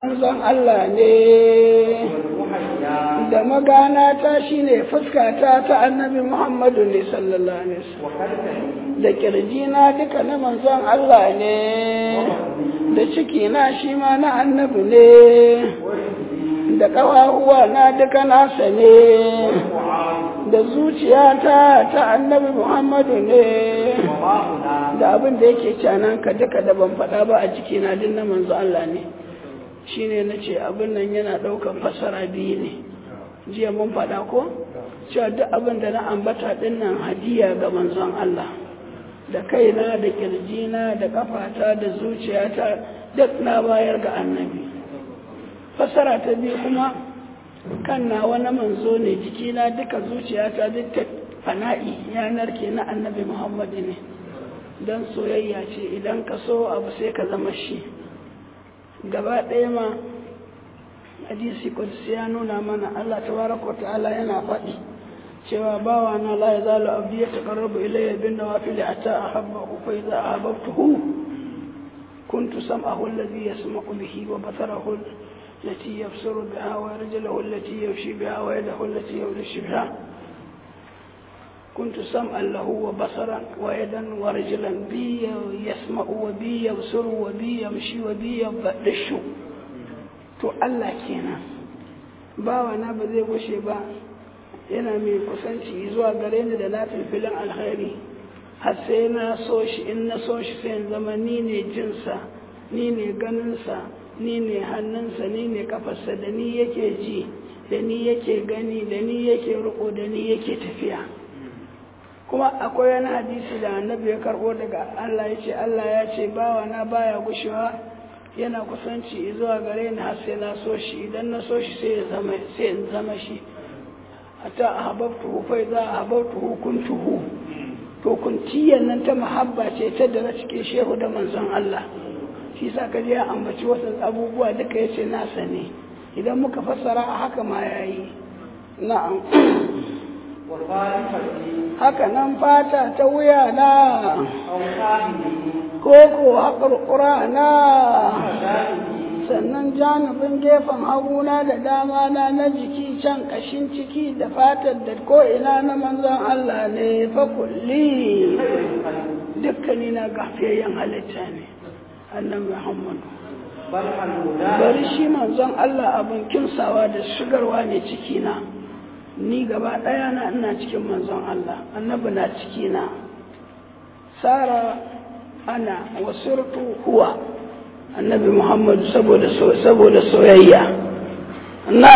manzon Allah ne da magana ta shine fuskata ta annabi Muhammadu ne sallallahu alaihi wasallam da kirjina duka na manzon Allah ne da ciki na shi ma na annabi ne da ƙawahuwa na duka nasa ne da zuciyata ta annabi Muhammadu ne da abin da yake canan ka duka da ban faɗa ba a jikina din na manzo Allah ne shine na ce abin nan yana ɗaukan fasara biyu ne jiya mun faɗa ko cewa duk abin da na ambata ɗin nan hadiya ga manzon Allah da kaina da kirjina da kafata da zuciyata duk na bayar ga annabi fasara ta biyu kuma kan na wani manzo ne jikina duka zuciyata duk ta fana'i yanar ke na annabi muhammadu ne don soyayya ce idan ka so abu sai ka zama shi gaba ɗaya ma hadisi kudus ya nuna mana allah tabaraka ta'ala yana faɗi cewa bawa na la ya zalu abdi ya taqarrabu ilayya bin nawafil hatta ahabbahu fa idza ahabbtuhu kuntu sam'ahu alladhi yasma'u bihi wa basarahu التي يبصر بها ورجله التي يمشي بها ويده التي يمشي بها كنت سمعا له وبصرا ويدا ورجلا بي يسمع وبي يبصر وبي يمشي وبي يبدش to Allah kenan bawana ba zai gushe ba yana mai kusanci zuwa gare ni da lafin filin alkhairi har sai na so shi in na so shi sai zama ni ne jinsa ni ne ganinsa ni ne hannunsa ni ne kafarsa da ni yake ji da ni yake gani da ni yake riko da ni yake tafiya kuma akwai wani hadisi da annabi ya karbo daga Allah ya ce Allah ya ce bawa na baya gushewa yana kusanci zuwa gare ni har sai na so shi idan na so shi sai ya zama sai in zama shi hatta ahbabtuhu fa idza ahbabtuhu kuntuhu to kunciyan nan ta mahabba ce ta da cikin shehu da manzon Allah shi sa kaji ya ambaci wasu abubuwa duka ya ce nasa ne idan muka fassara a haka ma ya yi na'am haka nan fata ta wuya na koko haƙar na sannan janibin gefen haguna da dama na na jiki can ƙashin ciki da fatar da ko'ina na manzon Allah ne fa kulli dukkani na gafiyayyen halitta ne annan Muhammadu. Bari shi manzon Allah abin kimsawa da shigarwa ne cikina, ni gaba ɗaya na ina cikin manzon Allah, annabi na cikina. Sara ana wasurtu huwa annabi Muhammadu saboda soyayya. Na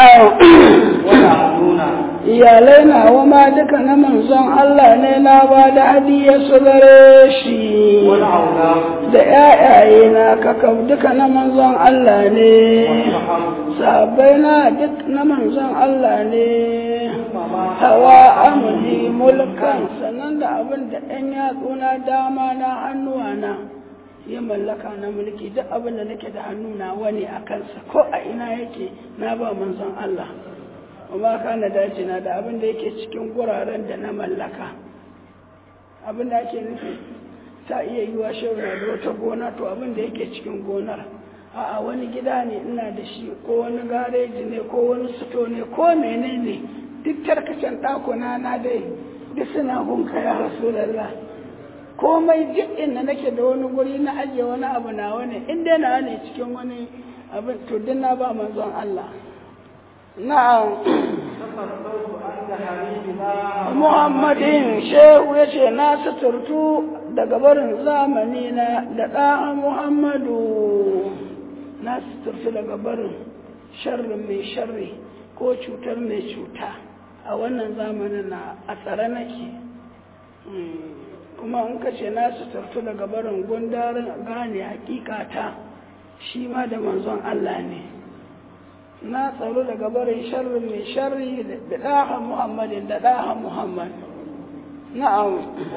iyalai na ma duka na manzon Allah ne na ba da hadiyar su gare shi da ‘ya'yaye na kakab duka na manzon Allah ne sabai na duk na manzon Allah ne hawa amuli mulkan sannan da abin da ‘yan yatsuna dama na hannuwa na ya mallaka na mulki duk abin da nake da hannuna wani a kansa ko a ina yake na ba manzon Allah amma kana dace na da abin da yake cikin guraren da na mallaka abin da ake nufi ta iya yi wa na da wata gona to abin da yake cikin gonar a'a wani gida ne ina da shi ko wani gareji ne ko wani sito ne ko menene duk tarkacen ɗakuna na dai duk suna gunka ya rasulallah komai duk inda nake da wani guri na ajiye wani abu na wani in dai na ne cikin wani abin to duk na ba manzon Allah na'am Muhammadin shehu ya ce na suturtu daga barin zamani na da ɗan Muhammadu na suturtu daga barin sharrin mai sharri ko cutar mai cuta a wannan zamanin na a tsare nake kuma in ka ce na suturtu daga barin gundarin gane hakikata shi ma da manzon Allah ne na tsaro daga barin sharrin mai sharri da ɗaha muhammadin da ɗaha muhammad na'am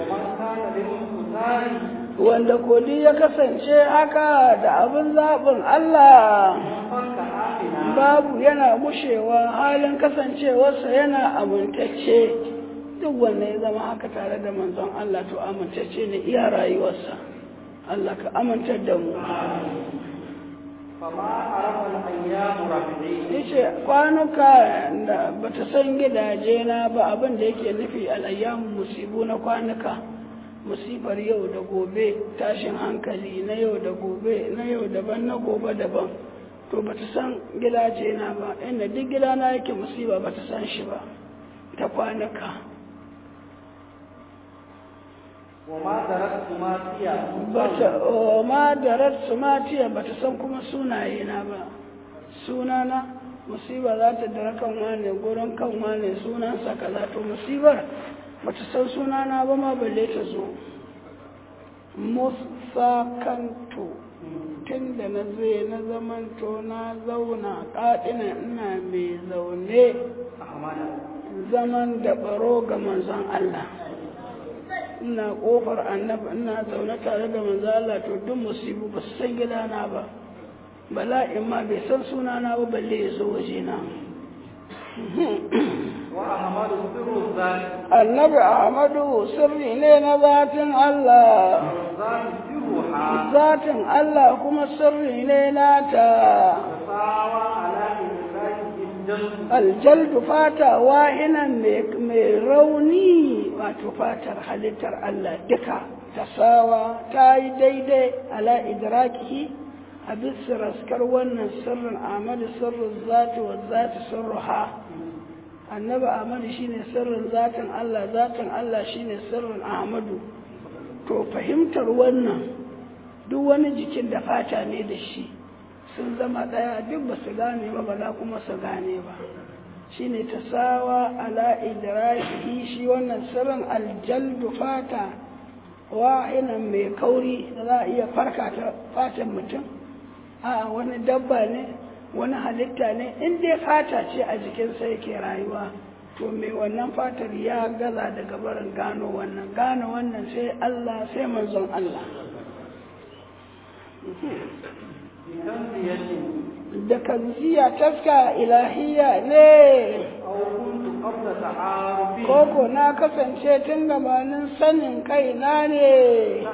wanda kodi ya kasance haka da abin zaɓin Allah babu yana gushewa halin kasancewarsa yana amintacce duk wanda ya zama haka tare da manzon Allah to amintacce ne iya rayuwarsa Allah ka amintar da mu yace kwanuka da bata san gidaje na ba abin da yake nufi al'ayyamu musibu na kwanuka musibar yau da gobe tashin hankali na yau da gobe na yau daban na gobe daban to bata san gidaje na ba inda duk gidana yake musiba bata san shi ba ta kwanuka ma darar sumatiya ba ta san kuma sunaye na ba sunana musiba za ta dara kan wane gurin kan wane sunansa kaza to musibar ba ta san sunana ba ma balle ta zo musakanto tun da na zai na zamanto na zauna ƙaɗina ina mai zaune zaman da baro ga manzon Allah ina kofar annabi ina zaune tare da manzo Allah to duk musibu ba su san gidana ba bala'in ma bai san sunana ba balle ya zo waje na annabi ahmadu sirri ne na zatin Allah zatin Allah kuma sirri ne nata aljaldu fata wahinan mai rauni wato fatar halittar Allah duka ta sawa ta yi daidai ala idrakihi a bisa raskar wannan sirrin amadu sirrin zati wa zati sirruha annabi amadu shine sirrin zatin Allah zatin Allah shine sirrin ahmadu to fahimtar wannan duk wani jikin da fata ne da shi sun zama ɗaya duk ba su gane ba ba za kuma su gane ba shi ne ta sawa ala idrakihi shi wannan sirrin aljaldu fata wahinan mai kauri da za a iya farka ta fatan mutum a wani dabba ne wani halitta ne in dai fata ce a jikinsa yake rayuwa to mai wannan fatar ya gaza daga barin gano wannan gano wannan sai Allah sai manzon Allah da kanziya taska ilahiya ne koko na kasance tun gabanin sanin kaina ne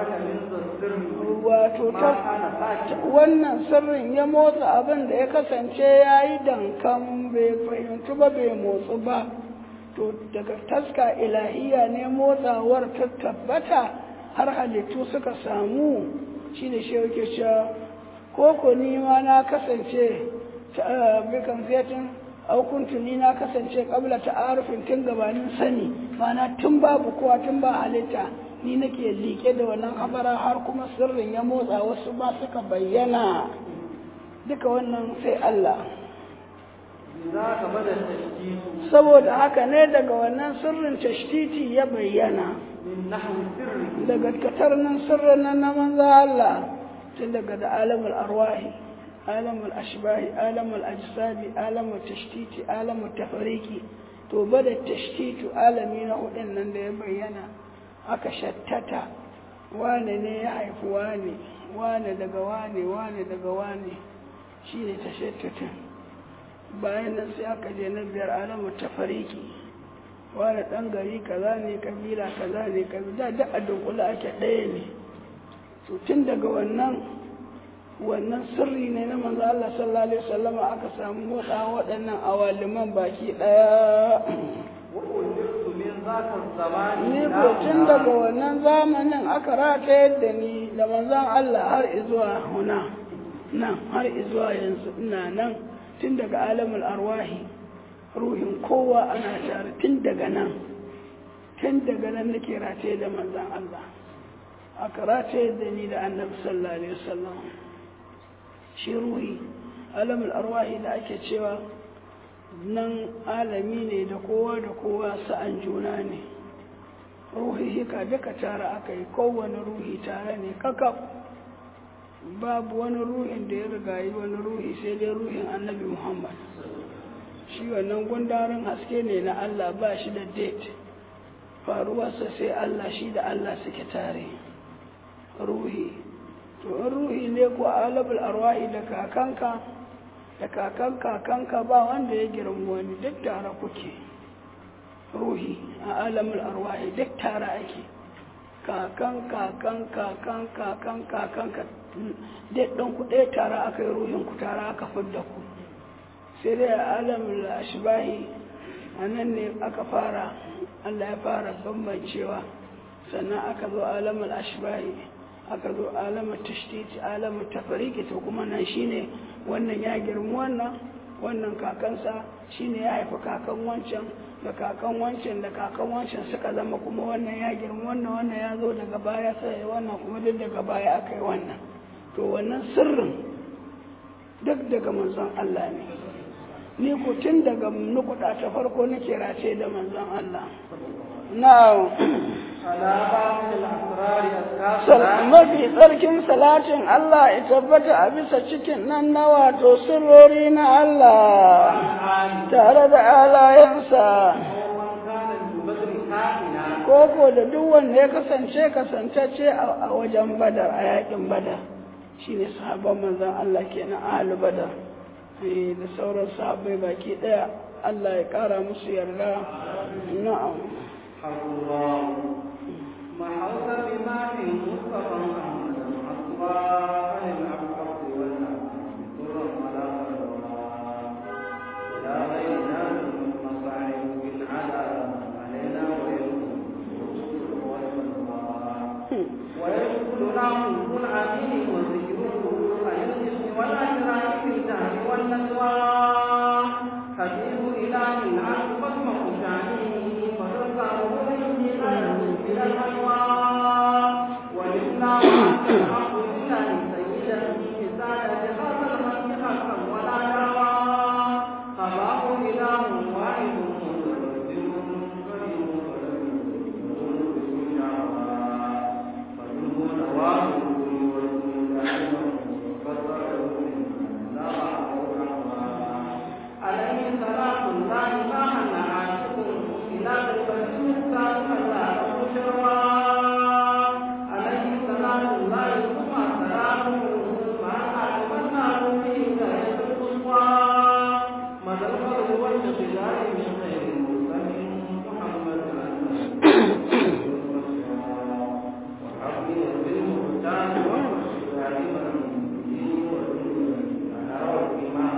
wato wannan sirrin ya motsa abin da ya kasance ya yi dankan bai fahimci ba bai motsu ba to daga taska ilahiya ne motsawar ta tabbata har halittu suka samu shi ne shi yake cewa koko ni ma na kasance bikan fiyatin aukuntu ni na kasance kabla ta arufin tun gabanin sani mana tun babu kowa tun ba halitta ni nake liƙe da wannan habara har kuma sirrin ya motsa wasu ba suka bayyana duka wannan sai Allah saboda haka ne daga wannan sirrin tashtiti ya bayyana daga katarnin sirrin nan na manzo Allah tun daga da alamul arwahi alamul ashbahi alamul ajsadi alamul tashtiti alamul tafariki to bada tashtitu alami na hudun nan da ya bayyana aka shattata wane ne ya haifi wane wane daga wane wane daga wane shi ne tashattutun bayan nan sai aka je na biyar alamul tafariki wane ɗan gari kaza ne kabila kaza ne kabila da a dunkula ake ɗaya ne to tun daga wannan wannan sirri ne na manzo Allah sallallahu alaihi wasallam aka samu motsa waɗannan awaliman baki ɗaya ni ko tun daga wannan zamanin aka rata yadda ni da manzon Allah har izuwa huna nan har izuwa yanzu ina nan tun daga alamul arwahi ruhin kowa ana tare tun daga nan tun daga nan nake rataye da manzon Allah aka rataye da ni da annabi sallallahu alaihi wasallam shi ruhi alamul arwahi da ake cewa nan alami ne da kowa da kowa sa'an juna ne ruhi hika duka tare aka yi kowane ruhi tare ne kakaf babu wani ruhin da ya rigayi wani ruhi sai dai ruhin annabi muhammad shi wannan gundarin haske ne na allah ba shi da date faruwarsa sai allah shi da allah suke tare ruhi to in ruhi ne ko alabul arwahi da kakanka da kakan kakanka ba wanda ya girma wani duk tare kuke ruhi a alamul arwahi duk tare ake kakan kakan kakan kakan kakan dai ɗan ku ɗaya tara aka yi ruhin ku tara aka fidda ku sai dai a alamin ashbahi a nan ne aka fara Allah ya fara bambancewa sannan aka zo alamin ashbahi aka zo alamin tashtiti alamin tafariki to kuma nan shine wannan ya girma wannan wannan kakansa shine ya haifi kakan wancan da kakan wancan da kakan wancan suka zama kuma wannan ya girma wannan wannan ya zo daga baya sai wannan kuma duk daga baya aka yi wannan to wannan sirrin duk daga manzon Allah ne ni ku tun daga nukuda ta farko nake race da manzon Allah na'am mafi tsarkin salatin Allah ya tabbata a bisa cikin nan na wato sirrori na Allah tare da alayensa koko da duk wanda ya kasance kasantacce a wajen badar a yakin badar shine sahabban manzon Allah kenan ahlu badar da sauran sahabbai baki daya Allah ya kara musu yarda na'am ما حوز بما في مصطفى محمد أصبح للعبد والأمن ضرا ولا ضرا إلى غيرنا من المصاعب بالعذاب علينا ويدخلنا حب العميل وذكره عن الجسم والأجراء في الدهر والنسوى حديث إله العبد فاسمه شانه فتذكره به غيره من الأنوار والإسلام أنت الحق لله سيدا بسالة هذا الخلق حقا ولا دعوى خباه إله واحد متوجه كريم فمنه نواه عليه صلاة الله ما هن عاشق إلى البشر كما بشرى عليه صلاة الله ثم سلامه ما أتمنى به غاية القصوى مدى الفرد والانقلاب من خير المرسلين محمد وحبي بالمختار والشجاع والمبين والدنيا بما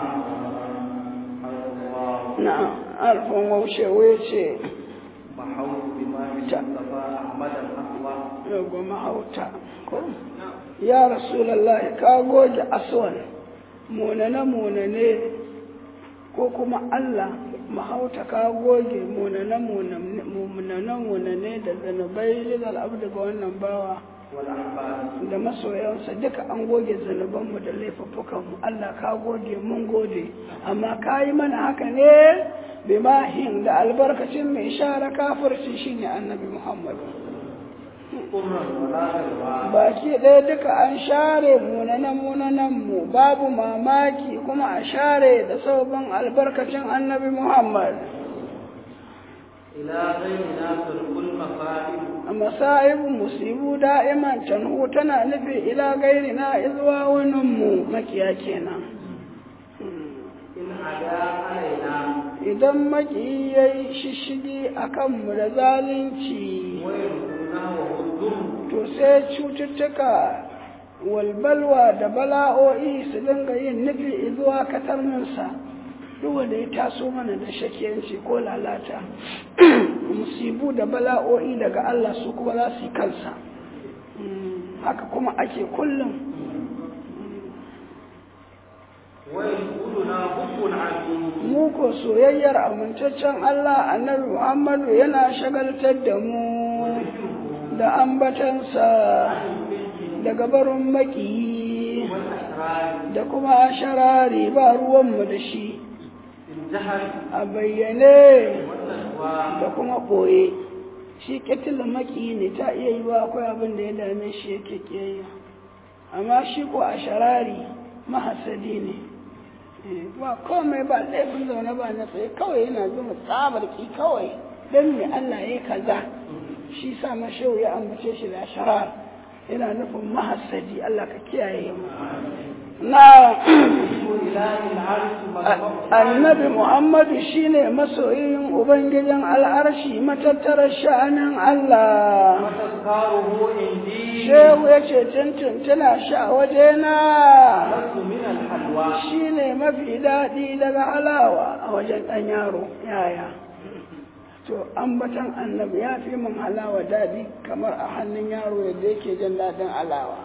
na'am alfan waushewa ce محوط بما في المصطفى أحمد الأقوى yago mahauta ko ya rasulallah ka goge aswan munane munane ko kuma Allah mahauta ka goge munane munane munane da zanubai lidal abdu ga wannan bawa والأحباب da masoyansa duka an goge zanubanmu da laifuffukanmu Allah ka goge mun gode amma ka yi mana haka ne bimahin da albarkacin mai share kafirci shine annabi Muhammad قرا ولا غيرها baki ɗaya duka an share munanan munanan mu babu mamaki kuma a share da sabon albarkacin annabi Muhammad إلى غيرنا ترك المصائب a masa'ibu musibu da'iman canhu tana nufi ila gairina izuwa waninmu makiya kenan إن عدا علينا idan maki ya yi shishigi a kanmu da zalunci ويركنا وهدم to sai cututtuka walbalwa da bala'o'i su dinga yin nufi zuwa katarninsa duk wanda ya taso mana da shakiyanci ko lalata musibu da bala'o'i daga Allah su kuma za su yi kansa Mm, haka kuma ake kullum ويدخلنا حب العظيم mu ko soyayyar amintaccen Allah annabi Muhammadu yana shagaltar da mu da ambatansa daga barin makiyi والأسرار da kuma sharari ba ruwanmu da shi الجهل a bayyane والتقوى da kuma ɓoye shi ƙetilin makiyi ne ta iya yi wa akwai abin da ya dame shi yake ƙiyayya amma shi ko a sharari mahasadi ne Eh, ba komai ba laifin zaune ba na tsaye kawai yana zuma tsabar ki kawai don me Allah ya kaza shi sa mashehu ya ambace shi da sharar yana nufin mahasadi Allah ka kiyaye mu na إله العرش مجمع annabi muhammadu shine masoyin ubangijin al'arshi matattarar sha'anin Allah وتذكاره عندي shehu ya ce tuntuntuna sha wajena لست من الحلوى shine mafi daɗi daga halawa a wajen ɗan yaro yaya to ambatan annabi ya fi min halawa daɗi kamar a hannun yaro yadda yake jin daɗin halawa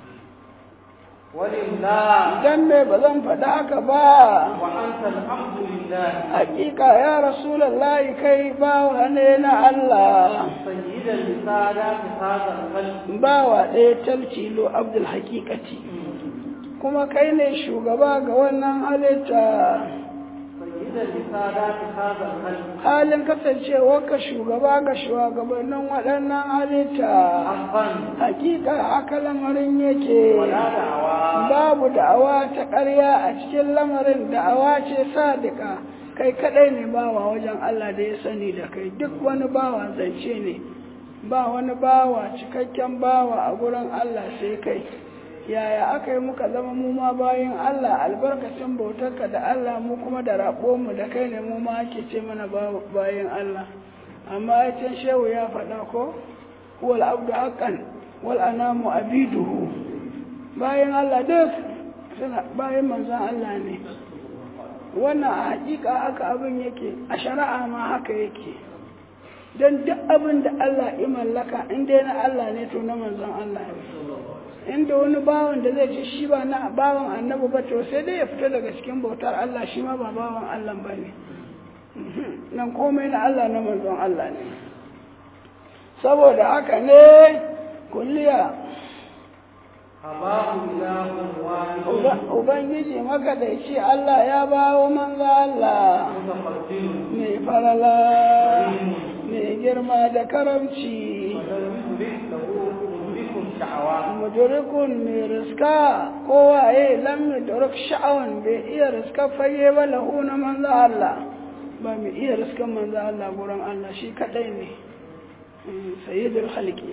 ولله idan me ba zan faɗa haka ba وأنت الحمد لله hakika ya rasulallahi kai bawa ne na Allah سيدا لسادات هذا الخلق bawa ɗaya talcilo abdul hakikati kuma kai ne shugaba ga wannan halitta سيدا لسادات هذا الخلق halin kasancewarka shugaba ga shugabannin waɗannan halitta حقا hakika haka lamarin yake ولا دعوى babu da'awa ta ƙarya a cikin lamarin da'awa ce sadika kai kaɗai ne bawa wajen Allah da ya sani da kai duk wani bawa zance ne ba wani bawa cikakken bawa a gurin Allah sai kai yaya aka yi muka zama mu ma bayan Allah albarkacin bautarka da Allah mu kuma da mu da kai ne mu ma ake ce mana ba- bayan Allah amma ya can shehu ya faɗa ko wal abdu haqqan wal anamu abiduhu bayan Allah duk suna bayan manzon Allah ne wannan a hakika haka abin yake a shari'a ma haka yake don duk abin da Allah ya mallaka in dai na Allah ne to na manzon Allah ne inda wani bawan da zai ce shi ba na bawan annabi ba to sai dai ya fita daga cikin bautar Allah shi ma ba bawan Allah ba ne nan komai na Allah na manzon Allah ne saboda haka ne kulliya أباه إله واحد Uba- ubangiji makadaici Allah ya bawo manzo Allah متقدم mai farala mai girma da karamci ولم يدرك له بكم شعوات mudurikun mai riska kowa ya lam yudrik sha'awan bai iya riska fage ba lahu na manzo Allah ba mai iya riskan manzo Allah gurin Allah shi kadai ne Mm, sayyidul khalqi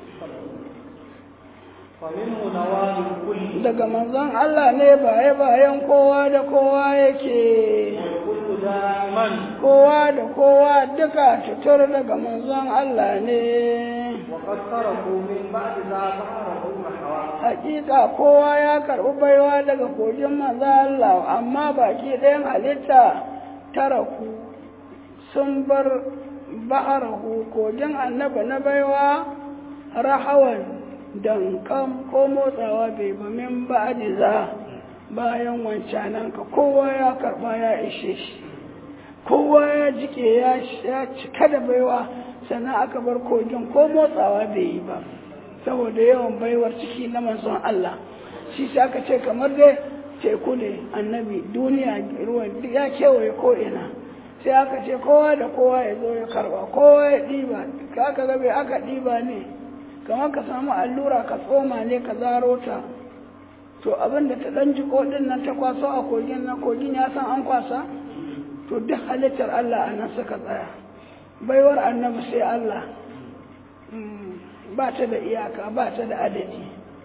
فمنه نوال الكل daga manzon Allah ne baye bayan kowa da kowa yake والكل دائما kowa da kowa duka tutur daga manzon Allah ne وقد تركوا من بعد ذا ظهره الحوى hakika kowa ya karɓi baiwa daga kogin manzon Allah amma baki ɗayan halitta taraku sun bar ba'arahu kogin annabi na baiwa rahawan dankam ko motsawa bai ba min ba'adi za bayan wancanan ka kowa ya karɓa ya ishe shi kowa ya jike ya ya cika da baiwa sannan aka bar kogin ko motsawa bai yi ba saboda yawan baiwar ciki na manzon Allah shi sai aka ce kamar dai teku ne annabi duniya ruwan duk ya kewaye ko ina sai aka ce kowa da kowa ya zo ya karba kowa ya ɗiba ka aka ga bai aka ɗiba ne kamar ka samu allura ka tsoma ne ka zaro ta to abin da ta ɗan jiko ɗin nan ta kwaso a kogin nan kogin ya san an kwasa to duk halittar Allah a nan suka tsaya baiwar annabi sai Allah Mm, ba ta da iyaka ba ta da adadi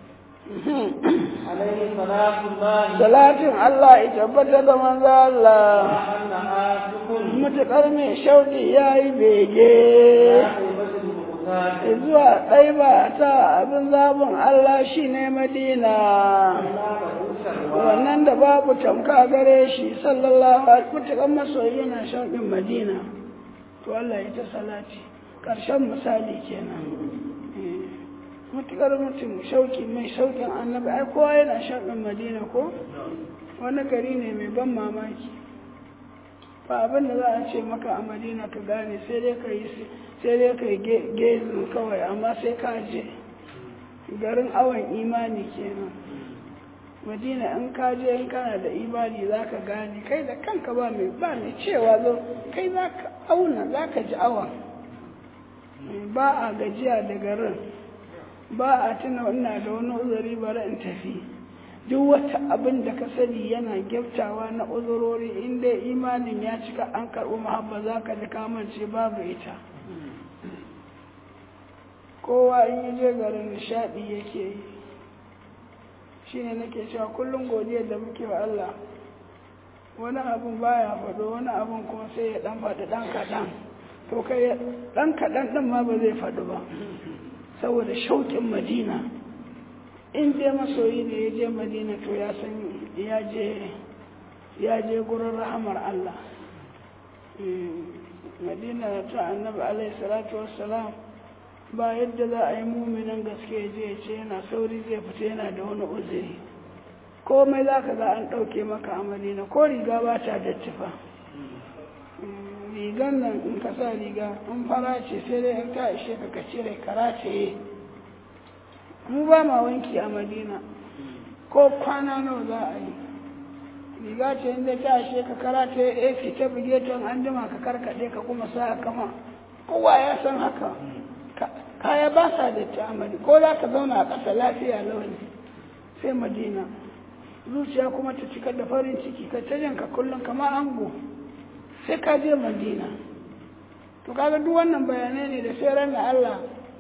عليه صلاة الله salatin Allah ya tabbata da manzo Allah وأن آسف mutukar mai shauki ya yi bege عاقبة المختار zuwa ɗaiba ta abin zabin Allah shi ne Madina لا له شروا wannan da babu tamka gare shi sallallahu alaihi mutukar masoyi yana shauƙin Madina to Allah ya ta salati ƙarshen misali kenan Eh, mutukar mutum shauƙi mai shauƙin annabi ai kowa yana shauƙin Madina ko wani gari ne mai ban mamaki ba abin da za a ce maka a madina ka gane sai dai ka yi sai dai ka yi gezin kawai amma sai ka je garin awon imani kenan madina in ka je in kana da imani za ka gane kai da kanka ba mai ba mai cewa zo kai za ka auna za ka ji awon ba a gajiya da garin ba a tuna ina da wani uzuri bari in tafi duk wata abin da ka sani yana gyaftawa na uzurori inda imanin ya cika an karɓi mahabba za ka ji kamance babu ita kowa in yi je garin nishaɗi yake yi shine nake cewa kullum godiyar da muke wa Allah wani abun baya faɗo wani abun kuma sai ya ɗan faɗi ɗan kaɗan to kai ɗan kaɗan ɗin ma ba zai faɗi ba saboda shauƙin madina in dai masoyi ne ya je madina to ya san ya je ya je gurin rahamar Allah madina ta annabi alaihi salatu wassalam ba yadda za a yi muminin gaske ya je ce yana sauri zai fita yana da wani uzuri komai za ka ga an ɗauke maka a madina ko riga ba ta dattifa rigan nan in ka sa riga in fara ce sai dai in ta ishe ka cire kara ce mu ba ma wanki a madina ko kwana nawa za a yi riga ce inda ta ishe ka kara ta yi ta buge ta an jima ka karkaɗe ka kuma sa kama kowa ya san haka kaya ba sa da ta'amari ko za ka zauna a ƙasa lafiya launi sai madina zuciya kuma ta cika da farin ciki ka ta janka kullum kamar ango sai ka je madina to kaga duk wannan bayanai ne da sai ranar Allah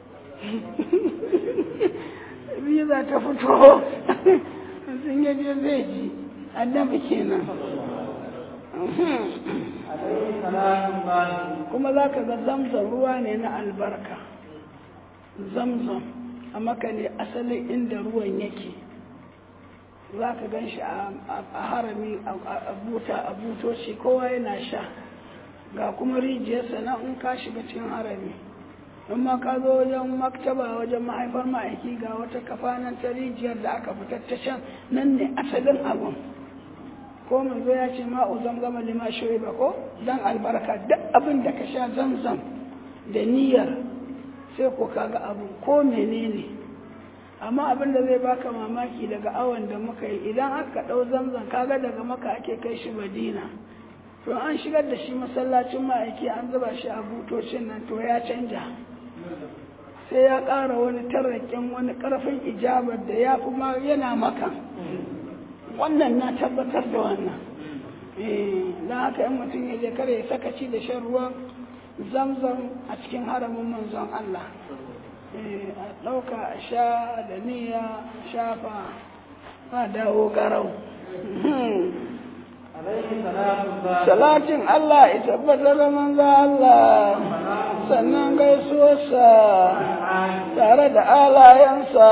biza ta fito sun yaje zai ji annabi kenan kuma za ka ga zamzam ruwa ne na albarka zamzam a maka ne asalin inda ruwan yake za ka gan shi a harami a buta a butoci kowa yana sha ga kuma rijiyarsa na in ka shiga cikin harami in ma ka zo wajen maktaba wajen mahaifar ma'aiki ga wata kafa nan ta rijiyar da aka fitar ta can nan ne asalin abun ko manzo ya ce ma'u zamzama lima shoyi ba ko dan albarka duk abin da ka sha zamzam da niyyar sai ko kaga abu ko menene amma abin da zai baka mamaki daga awon da muka yi idan aka ɗau zamzam kaga daga maka ake kai shi madina to an shigar da shi masallacin ma'aiki an zuba shi a butocin nan to ya canja sai ya ƙara wani tarrakin wani ƙarfin ijabar da ya fi ma yana maka wannan na tabbatar da wannan don haka in mutum ya je kare ya sakaci da shan ruwan zamzam a cikin haramin manzon Allah a ɗauka a sha da niyya shafa a dawo garau salatin Allah ya tabbatar da manzo Allah sannan gaisuwarsa tare da alayensa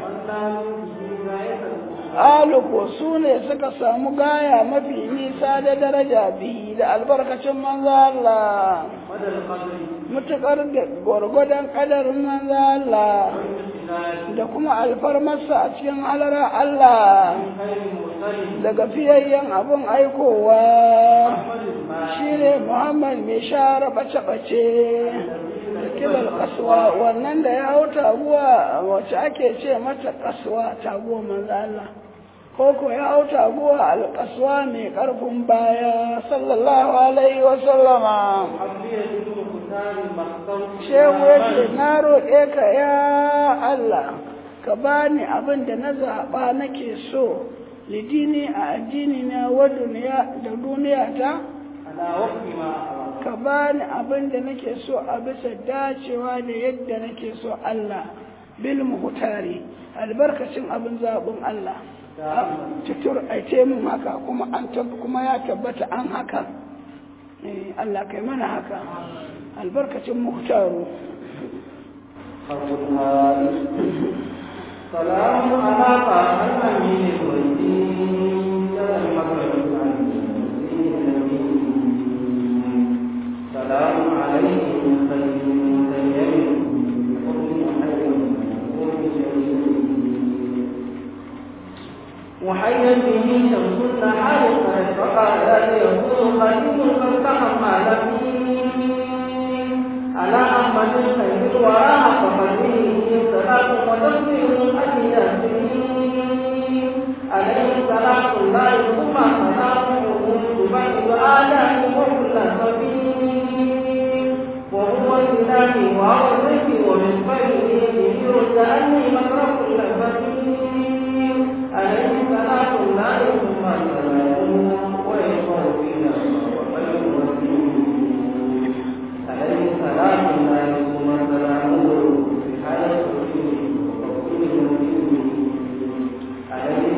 aluko su ne suka samu gaya mafi nisa da daraja bihi da albarkacin manzo Allah mutukar da gwargwadon kadarin manzo Allah da kuma alfarmarsa a cikin halara Allah daga fiyayyen abin aikowa shi ne Muhammad mai share bace-bace kibar kasuwa wannan da ya hau taguwa wacce ake ce mata kasuwa taguwa manzo Allah koko ya hau taguwa alkasuwa mai karfin baya sallallahu alaihi wa sallama shehu ya ce na roƙe ka ya Allah ka bani abin da na zaɓa nake so lidini a addini na wa duniya da duniya ta ka bani abin da nake so a bisa dacewa da yadda nake so Allah bil muhtari albarkacin abin zaɓin Allah tutur aice mun haka kuma an kuma ya tabbata an haka Allah kai mana haka albarkacin muhtaru سلام على طه الأمين والدين سلام عليه من خير وحيا به شمس النهار فقال يقول خليل قد تحمل على أحمد الخير الورى فخليه صلاة وتسليم أجل عليه صلاة الله ثم سلامه تبعد آلام وكل سبيل وهو الإله وهو الذكر ومن خيره يرد أني مكره كل سبيل عليه صلاة الله ثم سلامه ويشفع فينا وخير وسيل عليه صلاة الله ثم سلامه في حالة عليه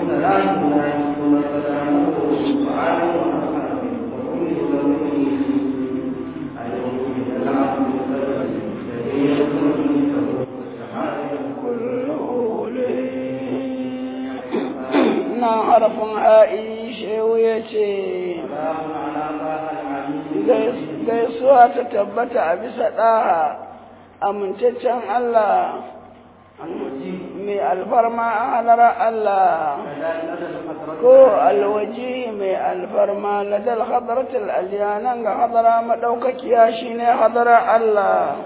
gaisuwa ta tabbata a bisa ɗaha amintaccen Allah mai alfarma a halar Allah ko alwaji mai alfarma ladal hadaratul aliyanan ga hadara maɗaukakiya shine hadara Allah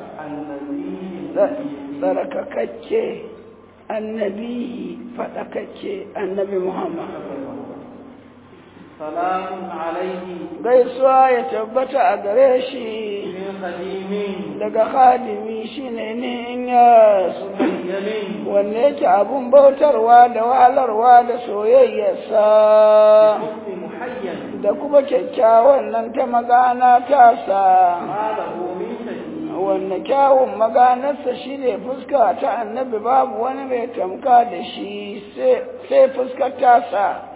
tsarkakakke annabi faɗakakke annabi Muhammad salamun alaihi gaisuwa ya tabbata a gare shi min khadimin daga khadimi shine ne in ya yamin wanne yake abun bautarwa da wahalarwa da soyayyarsa hukmi muhayyan da kuma kyakkyawan nan ta magana tasa malahu min shadid wanne kyawun maganarsa shine fuska ta annabi babu wani mai tamka da shi sai fuskar tasa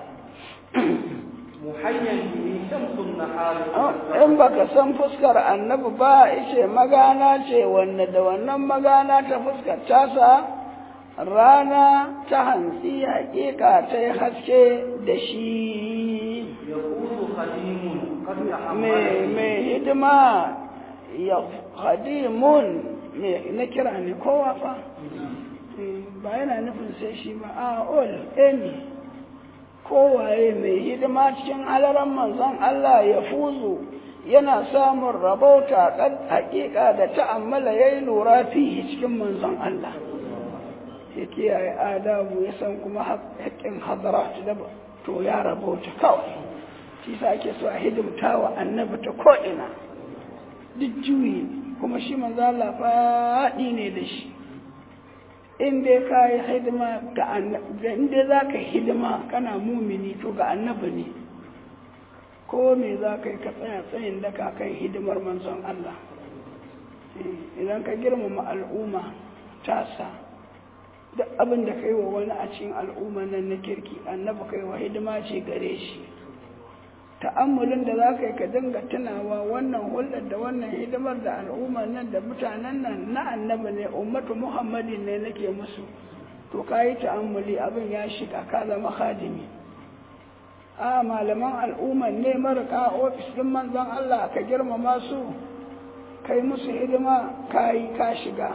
muhayyan bihi shamsun nahar in baka san fuskar annabi ba ice magana ce wanne da wannan magana ta fuskar tasa rana ta hantsi hakika ta yi haske da shi yaqulu khadimun qad mai mai hidima ya hadimun mai na kira ne kowa fa ba yana nufin sai shi ba a all any kowaye mai hidima cikin halaran manzon Allah ya fuzu yana samun rabauta kan hakika da ta'ammala yayi lura fihi cikin manzon Allah ya kiyaye adabu ya san kuma haƙƙin hadarat da to ya rabauta kawai shi sa ake so a hidimta wa annabi ta ko'ina duk juyi kuma shi manzo Allah faɗi ne da shi in dai ka yi hidima ga annabi in dai za ka hidima kana mumini to ga annabi ne ko me za ka yi ka tsaya tsayin daka kan hidimar manzon Allah idan ka girmama al'umma tasa duk abin da kai wa wani a cikin al'umma nan na kirki annabi kai wa hidima ce gare shi ta'ammulin da za ka yi ka dinga tunawa wannan hulɗar da wannan hidimar da al'ummar nan da mutanen nan na annabi ne ummatu muhammadin ne nake musu to ka yi ta'ammuli abin ya shiga ka zama khadimi a malaman al'ummar ne marika ofis ɗin manzon Allah ka girmama su kai musu hidima ka yi ka shiga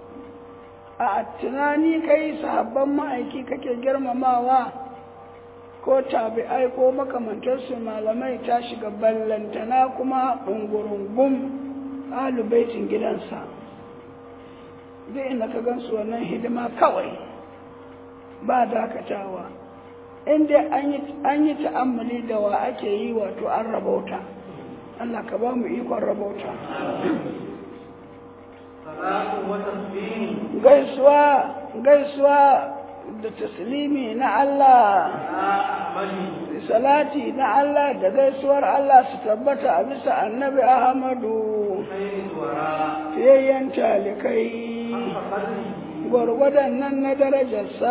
a tunani kai sahabban ma'aiki kake girmamawa ko tabi'ai ko makamantarsu malamai ta shiga ballantana kuma ɗungurungun alubaitin gidansa zai inda ka gansu wannan hidima kawai ba dakatawa inda an yi ta'ammali da wa ake yi wato an rabauta Allah ka ba mu ikon rabauta salatu wa tasbih gaisuwa gaisuwa da taslimi na Allah ala ahmadi salati na Allah da gaisuwar Allah su tabbata a bisa annabi Ahmadu khairu wara fiyayyen talikai qadri gwargwadon nan na darajarsa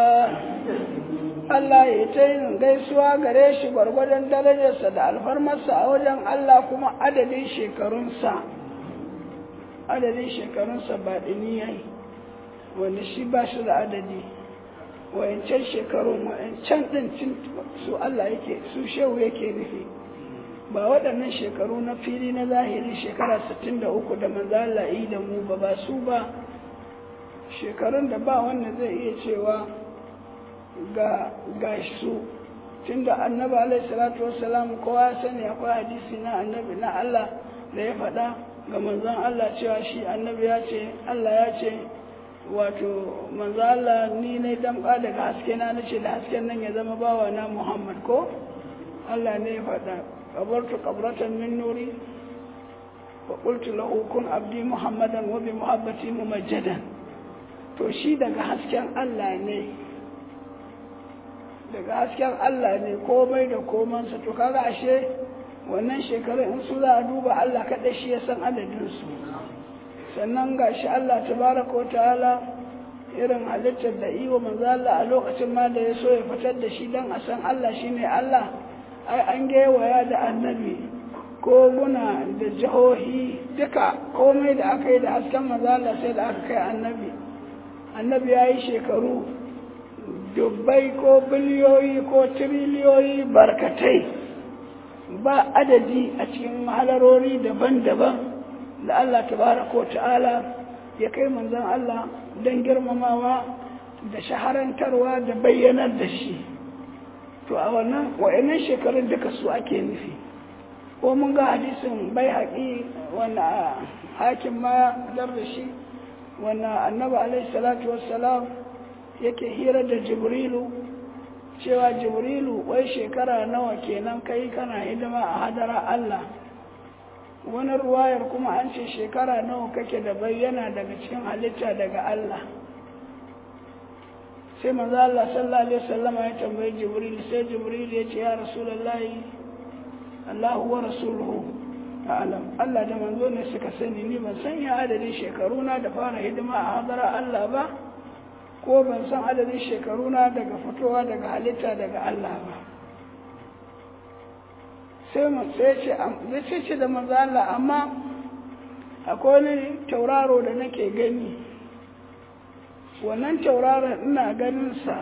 Allah ya ta yin gaisuwa gare shi gwargwadon darajarsa da alfarmarsa a wajen Allah kuma adadin shekarunsa adadin shekarunsa ba yayi wanda shi ba shi da adadi wayancan shekarun wayancan ɗin cin su Allah yake su shehu yake nufi ba waɗannan shekaru na fili na zahiri shekara 63 da manzo Allah yi da mu ba ba su ba shekarun da ba wanda zai iya cewa ga ga su tunda annabi alaihi salatu wassalam kowa ya sani akwai hadisi na annabi na Allah da ya faɗa ga manzon Allah cewa shi annabi ya ce Allah ya ce wato manzo Allah ni ne damƙa daga haske na nace da hasken nan ya zama bawa na Muhammad ko Allah ne ya faɗa qabartu qabratan min nuri wa qultu lahu kun abdi muhammadan wa bi muhabbati mumajjadan to shi daga hasken Allah ne daga hasken Allah ne komai da komansa to kaga ashe wannan shekarun in su za a duba Allah kaɗai shi ya san adadinsu sannan ga shi Allah tabaraka wa ta'ala irin halittar da iwa manzo Allah a lokacin ma da ya so ya fitar da shi don a san Allah shine Allah ai an gewaya da annabi koguna da jihohi duka komai da aka yi da hasken manzo Allah sai da aka kai annabi annabi ya yi shekaru dubbai ko biliyoyi ko tiriliyoyi barkatai ba adadi a cikin halarori daban-daban da Allah tabaraka wa ta'ala ya kai manzon Allah don girmamawa da shaharantarwa da bayyanar da shi to a wannan wa'annan shekarun duka su ake nufi ko mun ga hadisin bai haƙi wanda hakim ma dar da shi wanda annabi alaihi salatu wassalam yake hira da jibrilu cewa jibrilu wai shekara nawa kenan kai kana hidima a hadara Allah wani ruwayar kuma an ce shekara nawa kake da bayyana daga cikin halitta daga Allah sai manzo Allah sallallahu alaihi wasallam ya tambayi jibril sai jibril ya ce ya rasulullahi Allahu wa rasuluhu a'lam Allah da manzo ne suka sani ni ban san ya adadin shekaruna da fara hidima a hadara Allah ba ko ban san adadin shekaruna daga fitowa daga halitta daga Allah ba sai mu sai ce ce da manzo Allah amma akwai wani tauraro da nake gani wannan tauraron ina ganin sa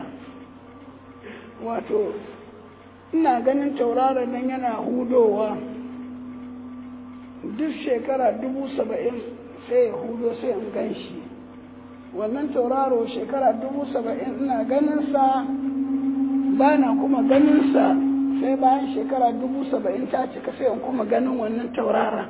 wato ina ganin tauraron nan yana hudowa duk shekara dubu saba'in sai ya hudo sai in gan shi wannan tauraro shekara dubu saba'in ina ganinsa ba na kuma ganinsa sai bayan shekara dubu saba'in ta cika sai in kuma ganin wannan taurara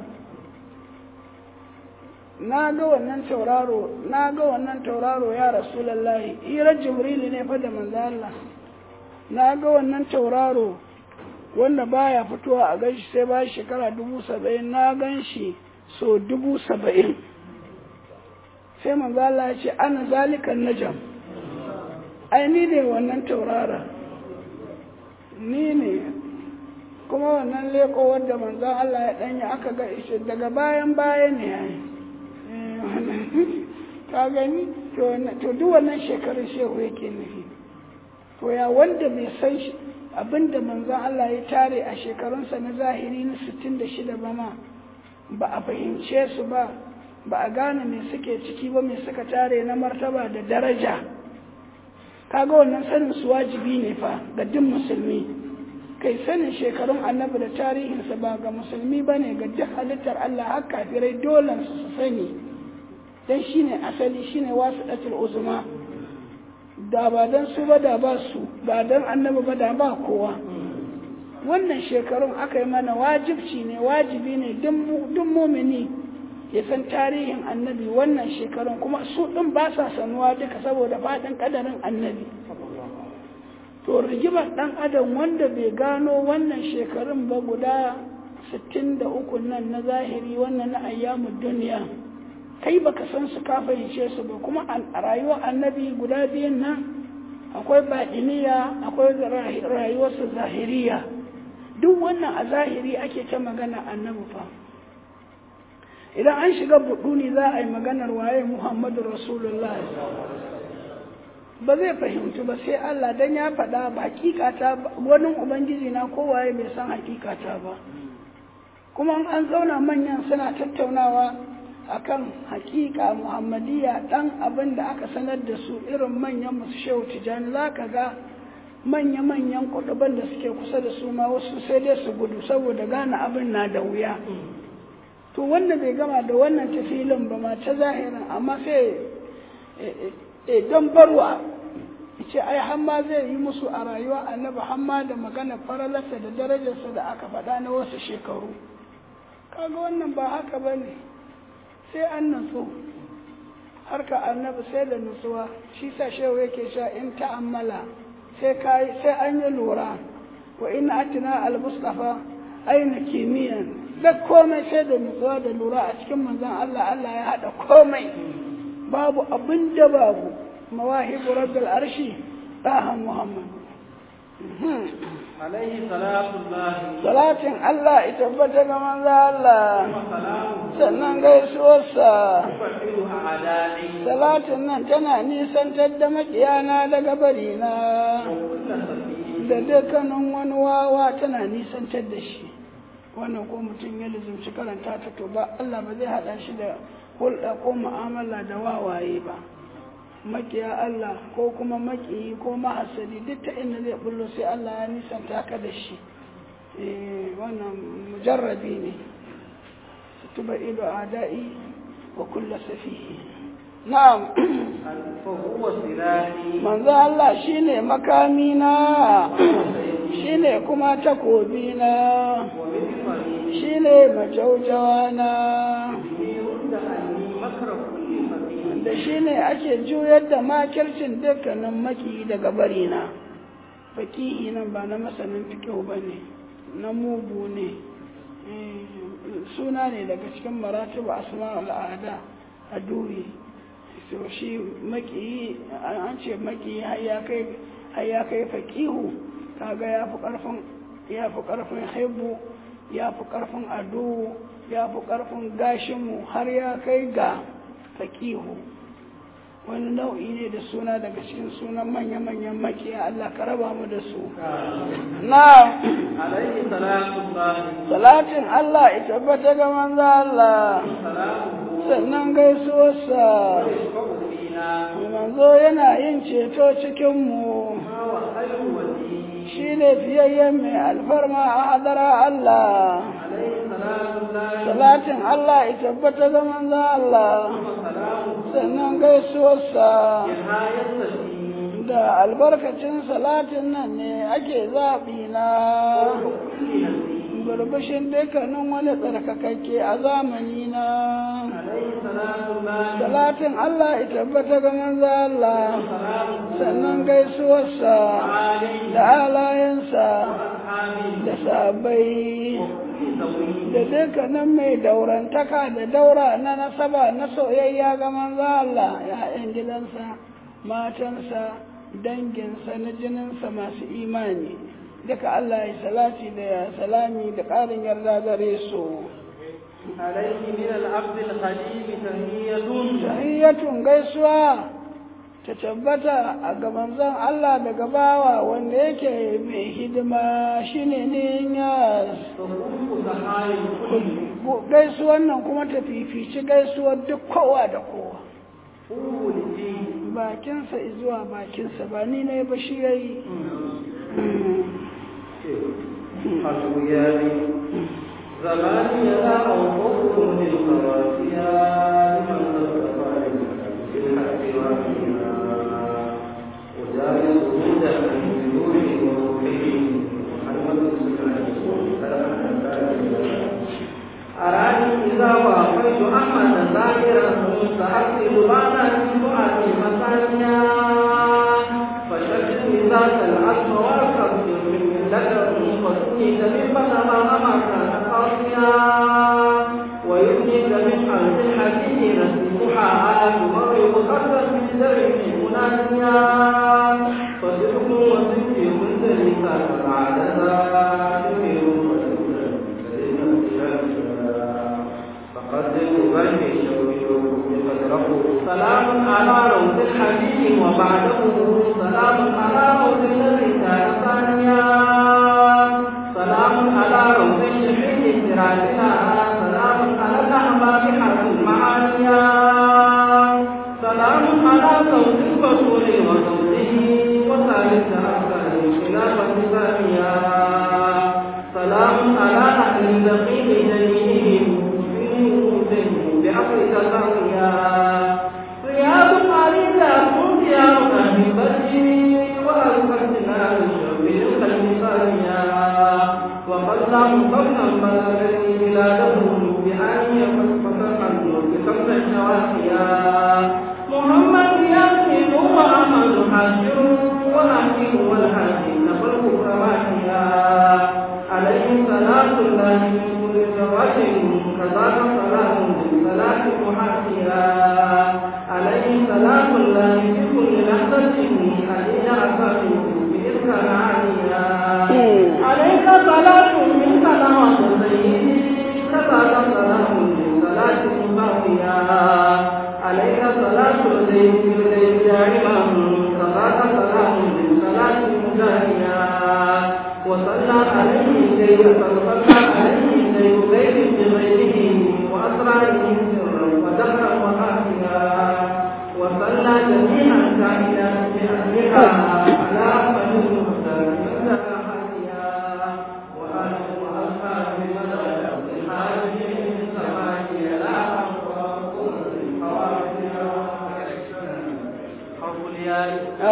na ga wannan tauraro na ga wannan tauraro ya rasulallahi hirar jibrili ne fa da manzo Allah na ga wannan tauraro wanda baya fitowa a ganshi sai bayan shekara dubu saba'in na gan shi so dubu saba'in sai manzo Allah ya ce ana zalikan najam ai ni ne wannan taurara ni ne kuma wannan leko wanda manzo Allah ya danya aka ga ishe daga bayan baya ne yayi ka gani to duk wannan shekarun shehu yake nufi to ya wanda bai san shi abinda manzo Allah ya tare a shekarunsa na zahiri na 66 ba ma ba a fahimce su ba ba a gane me suke ciki ba me suka tare na martaba da daraja kaga wannan sanin su wajibi ne fa ga duk musulmi kai sanin shekarun annabi da tarihinsa ba ga musulmi ba ne ga duk halittar Allah har kafirai dole su su sani dan shine asali shine wasu datul uzma da ba dan su ba da ba su ba dan annabi ba da ba kowa wannan shekarun aka yi mana wajibci ne wajibi ne duk mumini ya san tarihin annabi wannan shekarun kuma su ɗin ba sa sanuwa duka saboda faɗin ƙadarin annabi to rigimar ɗan adam wanda bai gano wannan shekarun ba guda 63 nan na zahiri wannan na ayyamun duniya kai baka san su ka fahimce su ba kuma a rayuwar annabi guda biyun nan akwai baɗiniya akwai rayuwarsa zahiriya duk wannan a zahiri ake ta magana annabi fa idan an shiga buɗuni za a yi maganar waye muhammadu rasulullah ba zai fahimtu ba sai Allah dan ya faɗa ba hakikata wani ubangiji na kowaye bai san hakikata ba kuma an zauna manyan suna tattaunawa akan hakika muhammadiya dan abin da aka sanar da su irin manyan musu shehu tijani za ka ga manya-manyan kuɗuban da suke kusa da su ma wasu sai dai su gudu saboda gane abin na da wuya to wanda bai gama da wannan tafilin ba ma ta zahirin amma sai don barwa ce ai hamma zai yi musu a rayuwa annabi hamma da magana faralarsa da darajarsa da aka faɗa na wasu shekaru kaga wannan ba haka ba ne sai an nutsu harka annabi sai da nutsuwa shi sa shehu yake sha in ta'ammala sai kai sai an yi lura wa ina atina al-mustafa aina kimiyan da komai sai da nutsuwa da lura a cikin manzon Allah Allah ya haɗa komai babu abin da babu mawahibu rabbil arshi ɗaha Muhammad. alaihi salatu Salatin Allah ita tabbata ga manzo Allah sannan gaisuwarsa. Salatin nan tana nisantar da makiyana daga barina da dukkanin wani wawa tana nisantar da shi. wannan ko mutum ya lizumci karanta ta to ba Allah ba zai haɗa shi da hulɗa ko mu'amala da wawaye ba makiya Allah ko kuma makiyi ko mahasadi duk ta inda zai bullo sai Allah ya nisanta ka da shi eh wannan mujarrabi ne tuba ido adai wa kulla safihi na'am فهو سلاحي manzo Allah shine makami na shine kuma takobi na ومثمري shine majaujawa na به رد عني مكر كل مكين da shine ake juyar da makircin dukkanin maki daga barina fakihi nan ba na masanin fikihu ba ne na mugu ne Eh, suna ne daga cikin maratibu asma al'ada a duri so shi maki an ce maki har ya kai har ya kai fakihu kaga ya fi karfin ya fi karfin haibu ya fi karfin adu ya fi karfin gashinmu har ya kai ga fakihu wani nau'i ne da suna daga cikin sunan manya-manyan makiya Allah ka raba mu da su na عليه سلام الله salatin Allah ita tabbata ga manzo Allah سلامه sannan gaisuwarsa ويشفع فينا manzo yana yin ceto cikinmu ما وخير ولي shi ne fiyayyen mai alfarma a hadara Allah عليه سلام الله salatin Allah ita tabbata ga manzo Allah وسلامه sannan gaisuwarsa نهاية الدين da albarkacin salatin nan ne ake zaɓi na وكل هدي burbushin dukkanin wani tsarkakakke a zamani na عليه سلام الله salatin Allah ya tabbata ga manzo Allah وسلامه sannan gaisuwarsa عليه da halayensa وأصحابه da sabai وكل ذوي da dukkanin mai daurantaka da daura na nasaba na soyayya ga manzo Allah ya'yan gidansa matansa danginsa na jininsa masu imani duka Allah ya salati da salami da ƙarin yarda gare su عليه من العبد الخليل تهية tahiyyatun gaisuwa ta tabbata a gaban zan Allah daga bawa wanda yake mai hidima shine ne yas تقوم سحايا الكل gaisuwan nan kuma ta fifici gaisuwar duk kowa da kowa قوة الدين bakinsa zuwa bakinsa ba ni ne ba shi yayi حسبياني زماني لا أوقف للخواتيا لمن تصطفى بالحق وفيها وجالس هدى من نوره وروحه محمد أراني إذا وافيت أحمد ظاهرا سأكتب بعد الجمعة مثانيا فشكل ذات العزم والكبر من لك فسنيت من بنما أما كان قاسيا ويبنيك من حرف الحديد نسيمها على تمر مخصص من درب مناسيا فصدق وصدق منزل كان بعد ذا فقدم برمي شوي سلام على روض الحبيب وبعده سلام على روض الذي كان ثانيا سلام على روض الشحيح سراجنا سلام على الأحباب حرف المعانيا سلام على صوت البطول وصوته وثالث أفكار خلافة ثانية سلام على أهل الدقيق جميعهم بأمرك ثانية رياض قليلا مطيع أهل بدر وألفتنا للشرب للقلب ثانية وقدم قولا بلغني بلادهم بأن يفتح النور بخمس شواحيا محمد ياسين وأحمد حاشر وأحكم والحاكم نفرق كواحيا عليه صلاة الله من كل زواج كذاك صلاة صلاة محاكيا عليه سلام الله في كل لحظة علينا أسامي بإذن عاليا عليك صلاة منك نوى سيدي كذاك سلام من صلاة مباقيا عليك صلاة الليل في الليل دائما كذاك سلام من صلاة مجاهيا وصلى عليه الليل فصلى عليه الليل غير بغيره وأسراره سرا ودهرا وخافيا وصلى جميعا كائنات بأهلها على أحمد المختار من حافيا وآله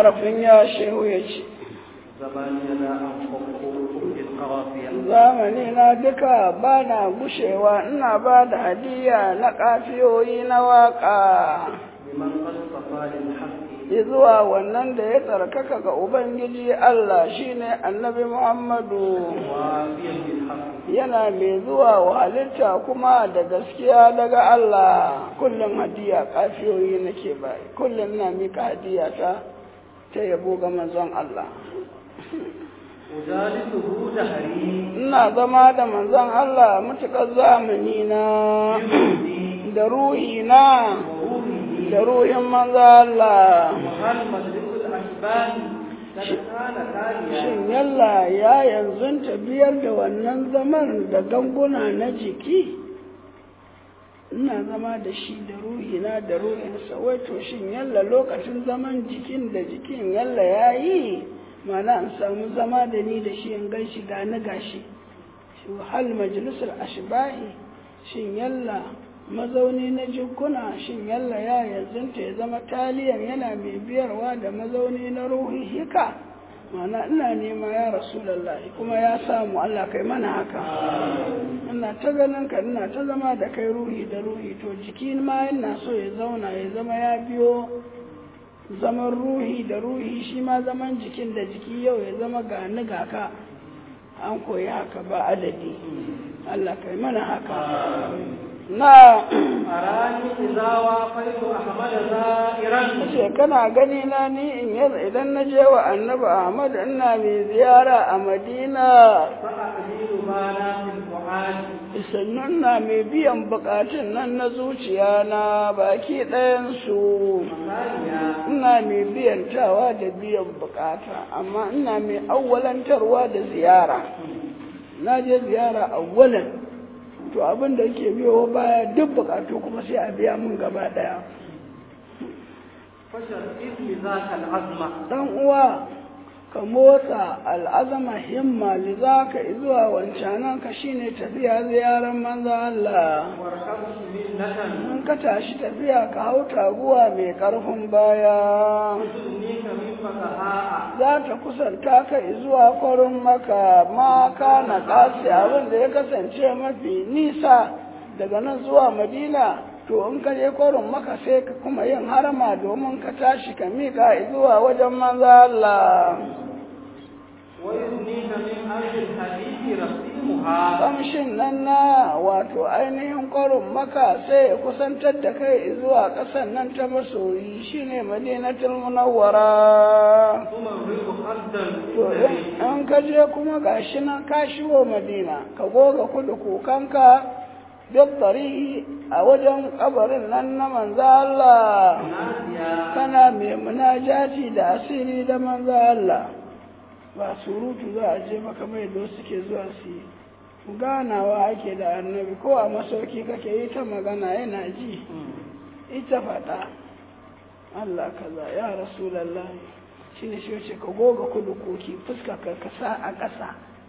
harafin ya shehu ya ce زماني لا أنفق في القوافية zamani na duka ba na gushewa ina ba da hadiya na kafiyoyi na waka لمن قد صفى للحق zuwa wannan da ya tsarkaka ga ubangiji Allah shine annabi Muhammadu وافيا بالحق yana mai zuwa wa halitta kuma da gaskiya daga Allah kullum hadiya kafiyoyi nake bai kullum na mika hadiya ta ta yabo ga manzon Allah أجالسه دهري ina zama da manzon Allah mutukar zamani na da ruhi na وروحه da ruhin manzon Allah وهل مجلس الأشباه قد كان تاليا shin yalla ya yanzu biyar da wannan zaman da ganguna na jiki ina zama da shi da ruhina da ruhinsa wai to shin yalla lokacin zaman jikin da jikin yalla ya yi mana an samu zama da ni da shi in gan shi gani gashi shi hal majalisar ashbahi shin yalla mazauni na jikuna shin yalla ya yanzunta ya zama taliyan yana mai biyarwa da mazauni na ruhi hika mana ina nema ya rasulallahi kuma ya samu Allah kai mana haka ina ta ganin ka ina ta zama da kai ruhi da ruhi to jiki ma yana so ya zauna ya zama ya biyo zaman ruhi da ruhi shi ma zaman jikin da jiki yau ya zama gani ga ka an koyi haka ba adadi Allah kai mana haka na أراني إذا وافيت أحمد زائرا ce kana gani na ni in yanzu idan na je wa annabi Ahmad ina mai ziyara a Madina فأقليل بانا في الفؤاد sannan na mai biyan bukatun nan na zuciya na baki ɗayansu ثانيا ina mai biyantawa da biyan bukata amma ina mai awwalantarwa da ziyara na je ziyara awwalan to abin da ke biyo baya duk bukatu kuma sai a biya mun gaba ɗaya فشرئت بذاك العظمة dan uwa ka motsa al'azama himma li zaka zuwa wancanan ka shine tafiya ziyaran manzo Allah واركبت منة in ka tashi tafiya ka hau taguwa mai karfin baya تدنيك من فقهاء za ta kusanta ka zuwa kwarin maka ma kana kasi abin da ya kasance mafi nisa daga nan zuwa madina to in ka je kwarin maka sai ka kuma yin harama domin ka tashi ka mika zuwa wajen manzo Allah ويدنيك من أرض الحديث رسيمها kamshin nan na wato ainihin kwarin maka sai ya kusantar da kai zuwa ƙasan nan ta masoyi shine madinatul munawwara ثم الرزق خدا to in- in ka je kuma gashi nan ka shigo madina ka goga kudu kukanka duk tarihi a wajen kabarin nan na manzo Allah ناديا kana mai munajati da asiri da manzo Allah ba surutu za a je maka mai da suke zuwa su yi ganawa ake da annabi ko a masauki kake yi ta magana yana ji ita faɗa Allah kaza ya rasulallah shi ne shi wace ka goga kudu koki fuska ka kasa a ƙasa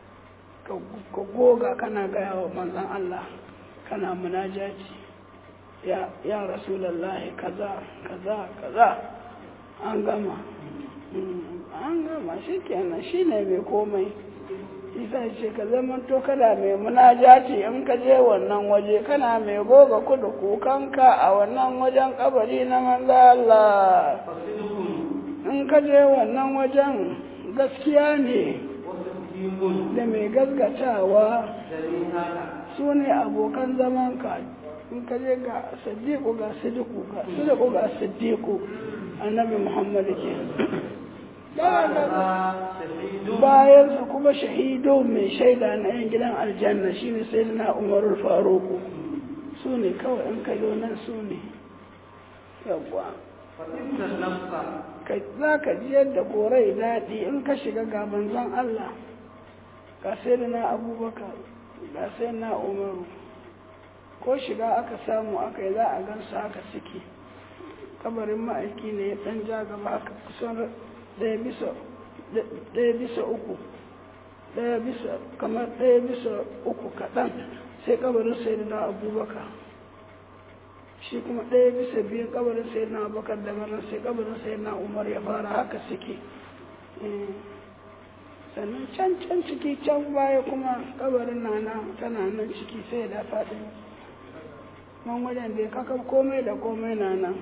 ka goga kana gaya wa manzan Allah kana munajati ya ya rasulallah kaza kaza kaza an gama an gama shi kenan shi ne mai komai isa ce ka zama to kana mai munajati in ka je wannan waje kana mai goga kudu kukanka a wannan wajen kabari na manzo Allah فصدق in ka je wannan wajen gaskiya ne وتصديق da mai gaskatawa جليسك su ne abokan zamanka in ka je ga sadiku ga sidiku ga sidiku ga siddiku annabi muhammadu ke هذا شهيد bayansa kuma shahido mai shaida na yan gidan aljanna shine sai na umarul faruku su ne kawai in ka zo nan su ne yawwa فإن النفس ka za ka ji yadda korai daɗi in ka shiga ga manzon Allah ga sai na abubakar ga sai na umaru ko shiga aka samu aka yi za a gansu haka suke kabarin ma'aiki ne ya ɗan ja gaba aka kusan ɗaya bisa ɗaya bisa uku ɗaya bisa kamar ɗaya bisa uku kaɗan sai kabarin sai na abubakar shi kuma ɗaya bisa biyu kabarin sai na abubakar da marar sai kabarin sai na umar ya fara haka suke sannan can can ciki can baya kuma kabarin nana tana nan ciki sai da faɗi man wajen da ya kaka komai da komai na nan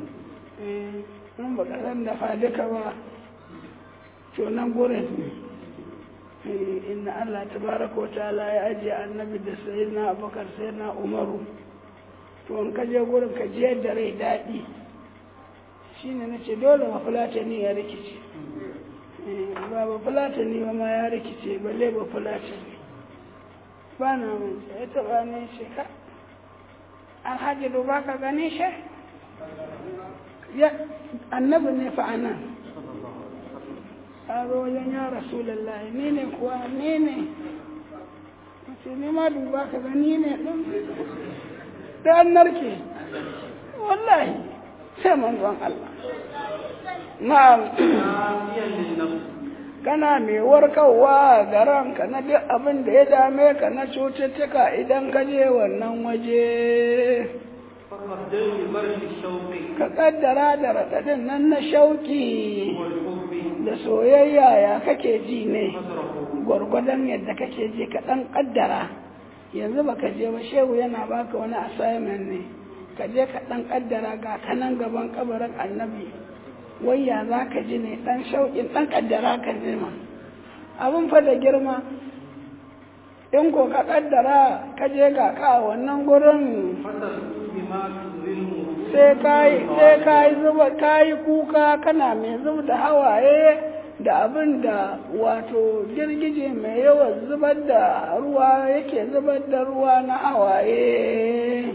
in ba san da duka ba to nan gurin ne inna Allah tabaraka wa ta'ala ya ajiye annabi da sayyidina abubakar sayyidina umaru to in ka je gurin ka je da rai daɗi shine nace dole ma fulatani ya rikice ba ba fulatani ba ma ya rikice balle ba fulatani ba na mun ya taɓa ne shi ka alhaji duba ka gani shi annabi ne fa anan a wajen ya rasulallah ni ne kuwa ni ne mace ni ma duba ka ga ni ne ɗin da an narke wallahi sai manzon Allah na'am kana mai warkarwa ga ranka na duk abin da ya dame ka na cututtuka idan ka je wannan waje ka kaddara da raɗaɗin nan na shauki da soyayya ya kake ji ne gwargwadon yadda kake ji ka ɗan ƙaddara yanzu baka je ba shehu yana baka wani assignment ne ka je ka ɗan ƙaddara ga kanan gaban kabarin annabi wayya za ka ji ne ɗan shauƙin ɗan ƙaddara ka ji ma abin fa da girma in ko ka ƙaddara ka je ga ka wannan gurin sai ka yi zuba ka yi kuka kana mai zub da hawaye da abin da wato girgije mai yawan zubar da ruwa yake zubar da ruwa na hawaye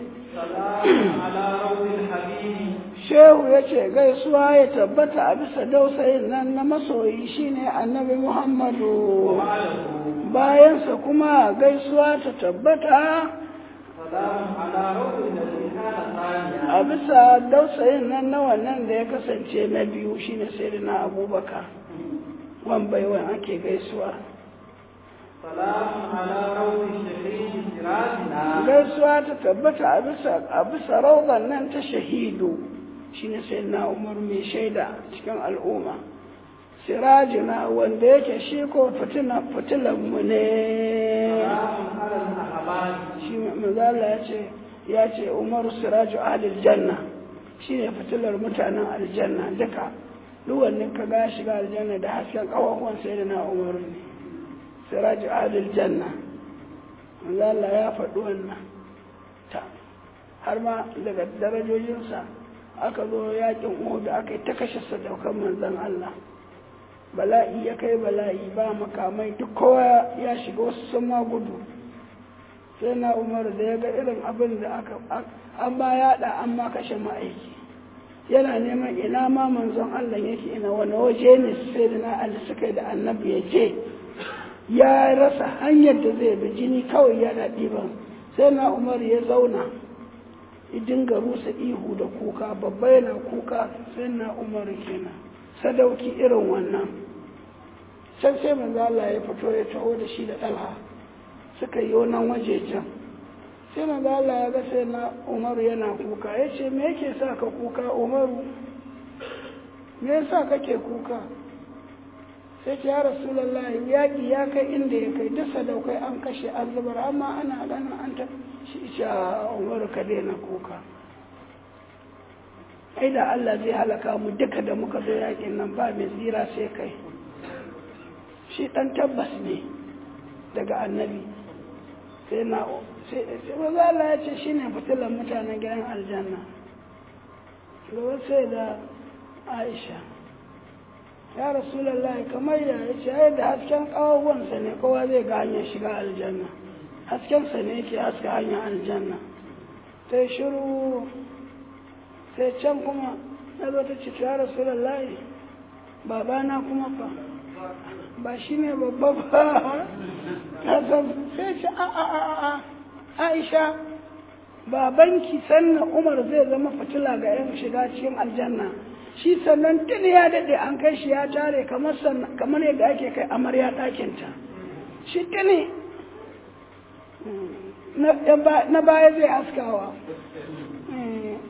shehu ya ce gaisuwa ya tabbata a bisa dausayin nan na masoyi shine annabi muhammadu bayansa kuma gaisuwa ta tabbata a bisa dausayin nan na wannan da ya kasance na biyu shine sai na abubakar wan baiwan ake gaisuwa gaisuwa ta tabbata a bisa rauban nan ta shahidu shine sai na umar mai shaida cikin al'umma sirajina wanda yake shi ko fitilanmu ne shi mazala ya ce ya ce umaru siraju ahlil janna shi ne fitilar mutanen aljanna duka duwannin ka ga shiga aljanna da hasken kawahuwan sai da na umaru ne siraju ahlil janna mazala ya faɗi wannan ta har ma daga darajojinsa aka zo yakin uhudu aka yi ta kashe sadaukan manzan Allah bala'i ya kai bala'i ba makamai duk kowa ya shiga wasu sun ma gudu sai na umar da ya ga irin abin da aka an ba yaɗa an ma kashe ma'aiki yana neman ina ma manzon Allah yake ina wani waje ne sai da na ali suka da annabi ya je ya rasa hanyar da zai bi jini kawai yana ɗiban sai na umar ya zauna ya dinga rusa ihu da kuka babba yana kuka sai na umar kenan sadauki irin wannan can sai manzo Allah ya fito ya taho da shi da ɗalha suka yi wannan wajejen sai manzo Allah ya ga sai na Umaru yana kuka ya ce me yake sa ka kuka Umaru me yasa kake kuka sai ce ya rasulullahi yaƙi ya kai inda ya kai duk sadaukai an kashe an zubar amma ana ganin an ta shi isha Umaru ka daina kuka ai da Allah zai halaka mu duka da muka zo yakin nan ba mai tsira sai kai shi dan tabbas ne daga annabi sai na sai maza Allah ya ce shi ne fitilan mutanen gidan aljanna gaba sai da aisha ya rasulallah kamar ya ce ai da hasken kawawansa ne kowa zai ga hanyar shiga aljanna haskensa ne yake haska hanyar aljanna ta shiru sai can kuma na zo ta ce ya rasulallah babana kuma fa ba shi ne babba ba sai ce a a a a aisha babanki sannan umar zai zama fitila ga yan shiga cikin aljanna shi sannan tuni ya daɗe an kai shi ya tare kamar yadda ake kai amarya ɗakinta shi tuni na baya zai askawa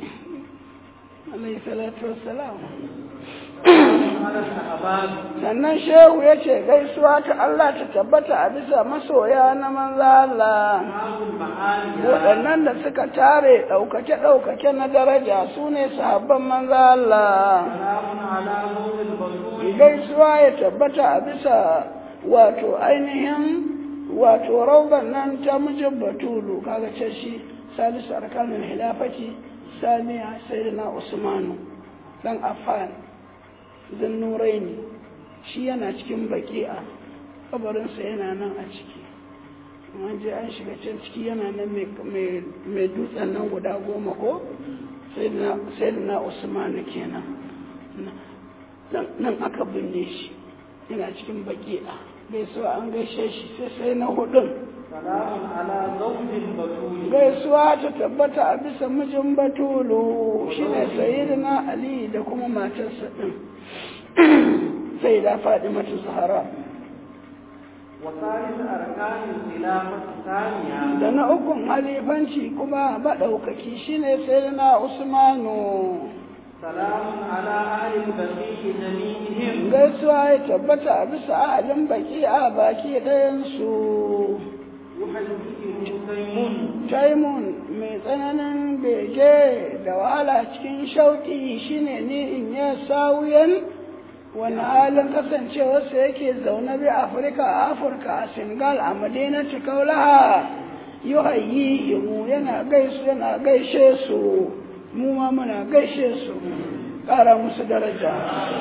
alaihi salatu wassalam على الأحباب sannan shehu ya ce gaisuwa ta Allah ta tabbata a bisa masoya na manzo Allah أصحاب المعالي waɗannan da suka tare ɗaukake-ɗaukake na daraja su ne sahabban manzo Allah سلام على نور البطول gaisuwa ya tabbata a bisa wato ainihin wato rauban nan ta mijin batulu kaga ce shi salisu arkanul hilafati saniya sayyidina usmanu dan affan zan nuraini shi yana cikin baki'a kabarinsa yana nan a ciki an je an shiga can ciki yana nan mai- mai dutsen nan guda goma ko sayyidina usmanu kenan nan nan aka binne shi yana cikin baki'a gaisuwa an gaishe shi sai sai na hudun سلام على زوج البطول gaisuwa ta tabbata a bisa mijin batulu shine sayyidina ali da kuma matarsa din sai da faɗi mata zahara وثالث أركان الخلافة الثانية da na ukun halifanci kuma maɗaukaki shine sayyidina usmanu سلام على أهل البقيع جميعهم gaisuwa ya tabbata a bisa ahalin baki a baki ɗayansu يحييه تيمون taimun mai tsananin bege da wahala cikin shauƙi shine ni in ya sawuyan wani halin kasancewarsa yake zaune bi afirka a afirka a senegal a madina kaulaha yi hayi mu yana gaisu yana gaishe su mu ma muna gaishe su ƙara musu daraja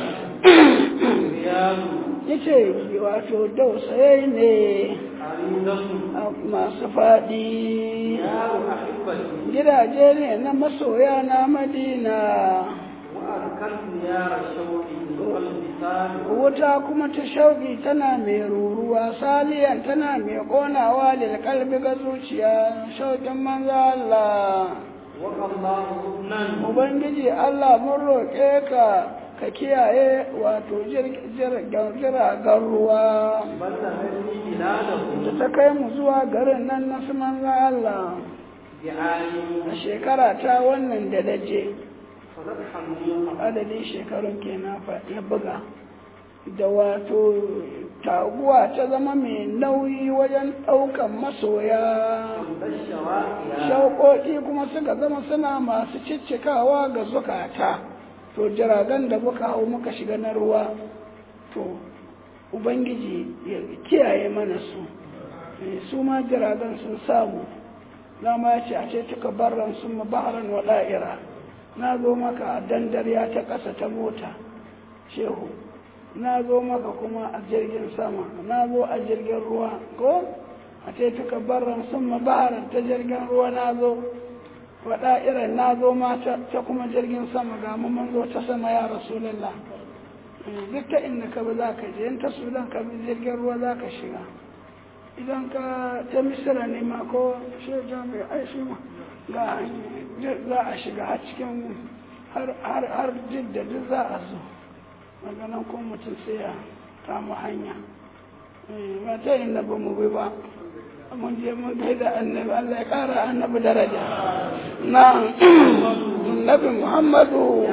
رياض yace wato dausaye ne عريضة a masu faɗi دار أحبتي gidaje ne na masoya na madina وأذكرت ديار الشوق والبسال wuta kuma ta shauƙi tana mai ruruwa saliyan tana mai ƙonawa lil kalbi ga zuciya shauƙin manzo Allah وقى الله حسنا ubangiji Allah mun roƙe ka ka kiyaye wato jiragen ruwa بلغني بلاده da ta kai mu zuwa garin nan na su manzo Allah بعالي a shekara ta wannan da daje فتدحمني adadin shekarun kenan fa ya buga da wato taguwa ta zama mai nauyi wajen ɗaukan masoya عند الشواقيا shauƙoƙi kuma suka zama suna masu ciccikawa ga zukata to jiragen da muka hau muka shiga na ruwa to ubangiji ya kiyaye mana su Eh, su ma jiragen sun samu dama ya ce a ce tuka barran sun baharan wa da'ira na zo maka a dandariya ta ƙasa ta mota shehu na zo maka kuma a jirgin sama na zo a jirgin ruwa ko a ce tuka barran sun baharan ta jirgin ruwa na zo wa da'iran na zo ma ta ta kuma jirgin sama ga mu mun zo ta sama ya rasulallah Eh, duk ta inda ka bi za ka je in ta sudan ka bi jirgin ruwa za ka shiga idan ka ta misira ne ma ko shaida mai aishi ma ga za a shiga har cikin har har har jidda duk za a zo daga nan ko mutum sai ya kama hanya Eh, ba ta inda ba mu bi ba mun je mun gaida annabi Allah ya kara annabi daraja na annabi Muhammadu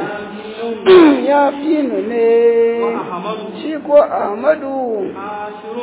ya finu ne وأحمد shi ko Ahmadu حاشر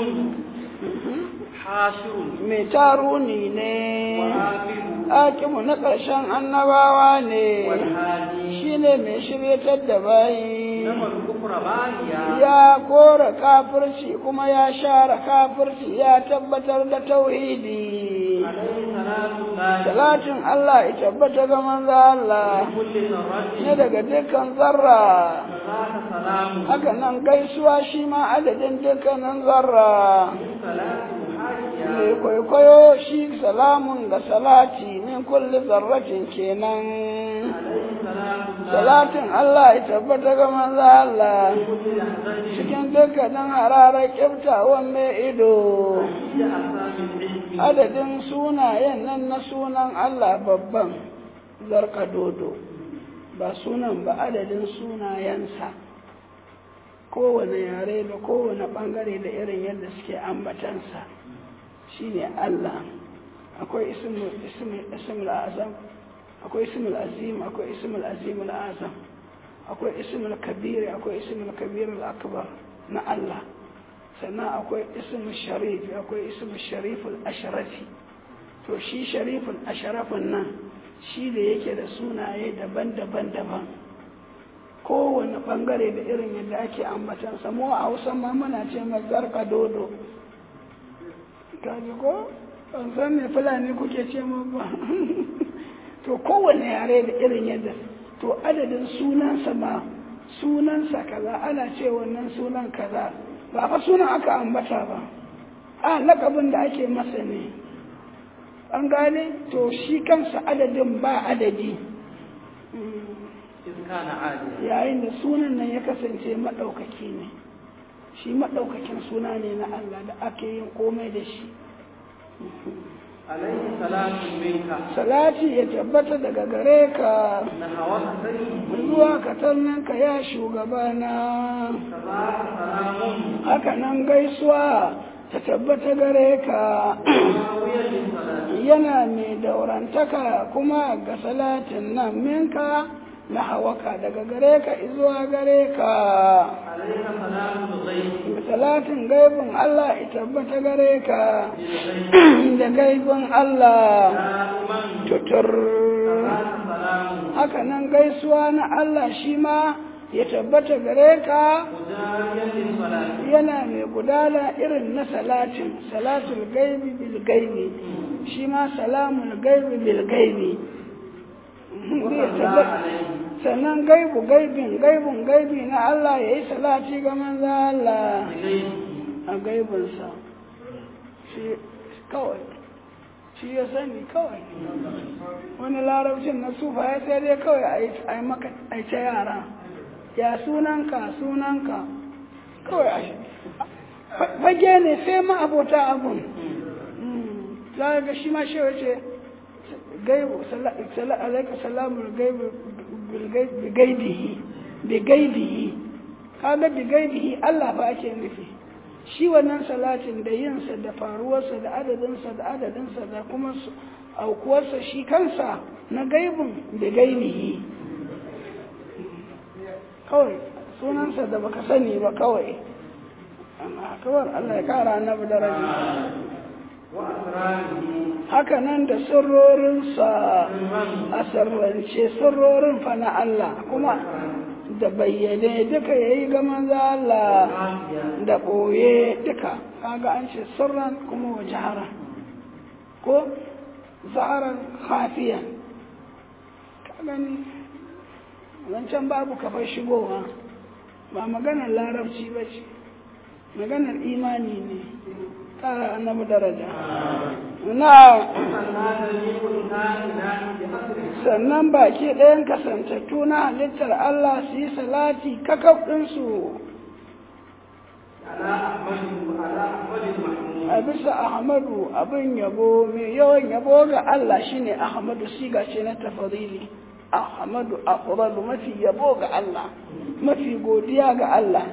حاشر mai taruni ne وآخر akimu na ƙarshen annabawa ne والهادي shi ne mai shiryatar da bayi نما الكفر بانيا ya kora kafirci kuma ya share kafirci ya tabbatar da tauhidi عليه صلاة الله salatin Allah ya tabbata ga manzo Allah كل ذرة ne daga dukkan zarra ذات سلام haka nan gaisuwa shi ma adadin dukkanin zarra صلاة محاجية mai kwaikwayo shi salamun ga salati min kulli zarratin kenan عليه صلاة الله salatin Allah ya tabbata ga manzo Allah كل لحظة cikin dukkanin hararar kyaftawan mai ido في أسام العلم adadin sunayen nan na sunan Allah babban zarka dodo ba sunan ba adadin sunayensa kowane yare da kowane bangare da irin yadda suke ambatansa shine Allah akwai ismul ismul ismul azam akwai ismul azim akwai ismul azim azam akwai ismul kabir akwai ismul kabir akbar na Allah sannan akwai ismul sharif akwai ismul shariful ashrafi to shi shariful ashrafin nan shi da yake da sunaye daban-daban daban kowane bangare da irin yadda ake ambatansa mu a hausa ma muna ce mazarka dodo kaji ko ban san me fulani kuke ce mu ba to kowane yare da irin yadda to adadin sunansa ma sunansa kaza ana ce wannan sunan kaza ba fa sunan aka ambata ba a lakabin da ake masa ne an gane to shi kansa adadin ba adadi yayin da sunan nan ya kasance maɗaukaki ne shi maɗaukakin suna ne na Allah da ake yin komai da shi alaihi salatu minka salati ya tabbata daga gare ka na hawa sai zuwa ka ya shugabana tabaraka salamun haka nan gaisuwa ta tabbata gare ka mawiyar din salati yana mai daurantaka kuma ga salatin nan minka na hawaka daga gare ka zuwa gare ka alaika salamun ghaibi salatin gaibin Allah ya tabbata gare ka bil ghaibi da gaibin Allah da'iman tutur tabaraka salamun haka nan gaisuwa na Allah shi ma ya tabbata gare ka mujariyan din salati yana mai gudana irin na salatin salatul gaibi bil gaibi shi ma salamul gaibi bil gaibi zai tabbata sannan gaibu gaibin gaibun gaibi na Allah ya yi salati ga manzo Allah a gaibinsa shi kawai shi ya sani kawai wani larabcin na sufa ya sai dai kawai a yi- a yi maka a yi ta yara ya sunanka sunanka kawai a shi fage ne sai ma abota abun Mm. za ga shi ma shi wace gaibu sala- sala- alaika salamul gaibu bil gai- bi gaibihi bi gaibihi kaga bi gaibihi Allah fa ake nufi shi wannan salatin da yinsa da faruwarsa da adadinsa da adadinsa da kuma su- aukuwarsa shi kansa na gaibin da gaibihi kawai sunansa da baka sani ba kawai amma kawai Allah ya kara annabi daraja wa asrarihi haka nan da sirrorinsa a sirrance sirrorin fa na Allah kuma da bayyane duka yayi ga manzo Allah afiya da ɓoye duka kaga an ce sirran kuma wa jahara ko zaharan khafiyan ka gani zancen babu kafar shigowa ba maganar larabci ba ce maganar imani ne ƙara annabi daraja na sannan da ni kun na ina bi asri sannan baki ɗayan kasantattu na halittar Allah su yi salati kakaf ɗinsu ala ahmadu ala ahmadu mahmud a bisa ahmadu abin yabo mai yawan yabo ga Allah shine ahmadu siga ce na tafarili ahmadu afdalu mafi yabo ga Allah mafi godiya ga Allah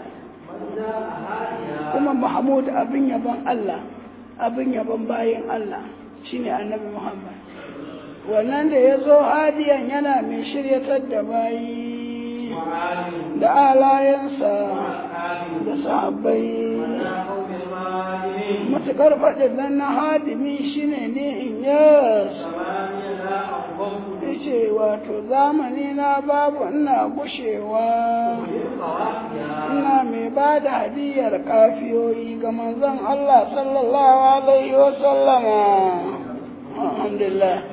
kuma mahmud abin yabon Allah abin yabon bayin Allah shine annabi Muhammad wannan da ya zo hadiyan yana mai shiryatar da bayi wa alim da alayensa ashabi da sahabbai ya qawmi al-malimin matuƙar faɗin nan na hadimi shine ne in yas samaniya la aqwam ce wato zamani na babu ina gushewa qawafiya ina mai ba da hadiyar kafiyoyi ga manzon Allah sallallahu alaihi wa sallama alhamdulillah